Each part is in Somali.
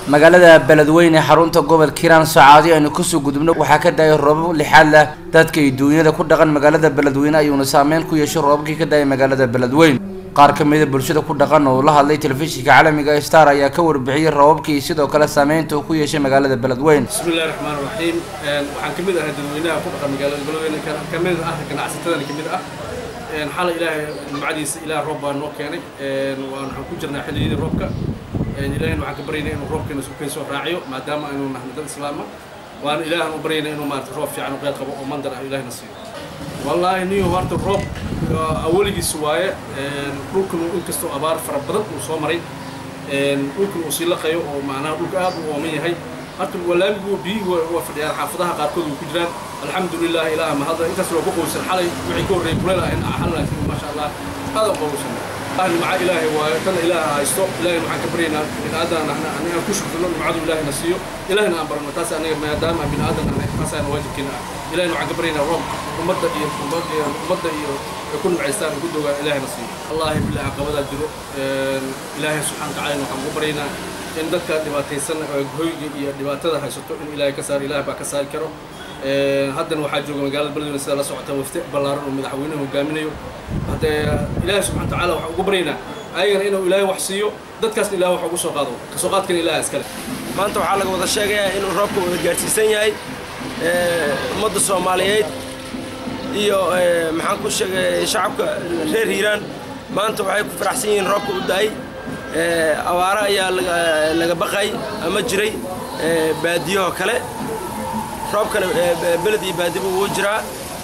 magaalada beledweyne xarunta gobolka hiiraan saacadii aynu kasoo gudubno waxaa ka da-ay roobab lixaad leh dadka iyo duunyada ku dhaqan magaalada beledweyne ayuuna saameyn ku yeeshay roobabkii ka da-ay magaalada beledweyne qaar ka mida bulshada ku dhaqan oo la hadlay telefishinka caalamiga star ayaa ka warbixiyey roobabkii iyo sidoo kale saameynta uu ku yeeshay magaalada beledweyne bismi illahi raxmaan raxiim waxaan ka mid ahay dadweynaha ku dhaqan magaalada beledweyne ka mid ah ganacsatadana ka mid ah xalay ilaahay nimcadiisa ilaah roob baa noo keenay waxaan ku jirnaa xilliyadii roobka ilaahayna waxaan ka baryaynaa inuu roobkeena sukeen soo raaciyo maadaama aynu nahay dad islaama waana ilaahan u baryaynaa inuu maarata roob fiican u qeyd qabo oo mandar ah ilaahna siiyo wallaahi niyo horta roob awaligiis waaye dhulkan inkastoo abaar fara badan uu soo maray dhulkan uu sii laqayo oo macnaha dhulka aad u ooman yahay horta walaamigu biyuhu waa fadhiyaan xaafadaha qaarkood way ku jiraan alxamdulilah ilaah mahadda intaas waa ku qowsan xalay wixii ka horreeyay kuleel ah in xal laakiin maasha allah aad u qowsan nimca ilaahay waayo tana ilaaha haysto ilaahayna waxaan ka baryaynaa bin aadan ahna anigaan ku shukrino nimcadu ilaahayna siiyo ilaahayna aan barano taas aniga maadaama bin aadan ahnay taasaana waajibkeena ah ilaahayna waxaan ka baryaynaa roob ummadda iyo ummadda iyo ay ku nimcaystaan ay ku dogaan ilaahayna siiyo wallaahi billahi caqabadaa jiro ilaahay subxaana tacaala waxaan ku baryaynaa in dadka dhibaataysan hoyga iyo dhibaatada haysato in ilaahay ka saaro ilaah baa ka saari karo haddana waxaa jooga magaalada beledweyne sida la socota wafte ballaaran oo madaxweynuhu hogaaminayo haddee ilaahay subxana tacaala waxaan ugu baryaynaa ayagana inuu ilaahay wax siiyo dadkaasna ilahay wax ugu soo qaado kasoo qaadkana ilaah iskale maanta waxaa laga wada sheegayaa inuu roobka wada gaadhsiisan yahay ummadda soomaaliyeed iyo maxaan ku sheegay shacabka reer hiiraan maanta waxay ku faraxsan yihiin roobka u da-ay abaaro ayaa laga baqay ama jiray baadiyahoo kale roobkana beled iyo baadiba wuu jiraa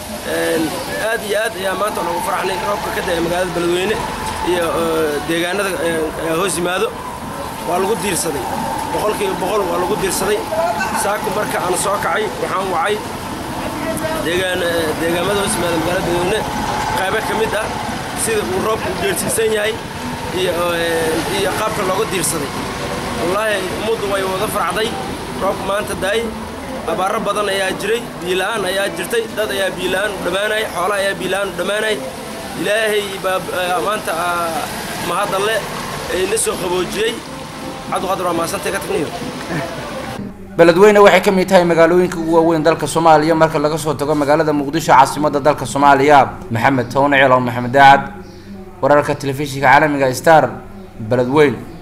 aad iyo aad ayaa maanta noogu faraxnay roobka ka da-ay magaalada beledweyne iyo deegaanada hoos yimaado waa lagu diirsaday boqolkiiba boqol waa lagu diirsaday saaku marka aan soo kacay waxaan wacay deegaamada hoos yimaada magaalada beledweyne qaybo ka mid ah sida uu roobka u geersiisan yahay iyo qaabka looga diirsaday wallaahi ummaddu way wada faracday roobka maanta daay abaaro badan ayaa jiray biila'aan ayaa jirtay dad ayaa biila'aan u dhammaanay xoolo ayaa biila'aan u dhammaanay ilaahay baa maanta mahadalle na soo qaboojiyey cabdiqadir waa maasantay ka tagniyo beledweyne waxay ka mid tahay magaalooyinka ugu waaweyn dalka soomaaliya marka laga soo tago magaalada muqdisho caasimadda dalka soomaaliya maxamed towne ceelo maxamed daacad wararka telefishinka caalamiga star beledweyne